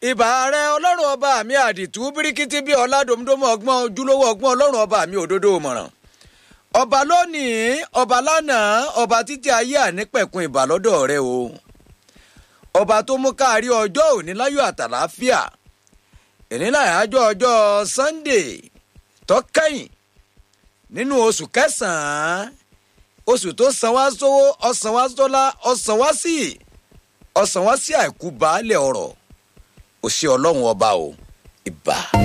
ìbà rẹ ọlọ́run ọba mi àdìtú bíríkítí bí ọ̀làdòmídòmó ọgbọ́n ojúlówó ọgbọ́n ọlọ́run ọba mi òdodo mọ̀ràn ọba lónìí ọba lánàá ọba títí ayé ànípẹ̀kun ìbà lọ́dọ̀ rẹ o ọba tó mú káàrí ọjọ́ òní láyọ̀ àtàláfíà ìníláyàájọ́ ọjọ́ sunday tọ́kẹ́yìn nínú oṣù kẹsàn-án oṣù tó san wá sówó ọ̀sán wá sọ́lá ọ̀sán wá sí ọ̀sán wá sí àìkú baálẹ̀ ọ̀rọ̀ òṣì ọlọ́run ọba o ìbà.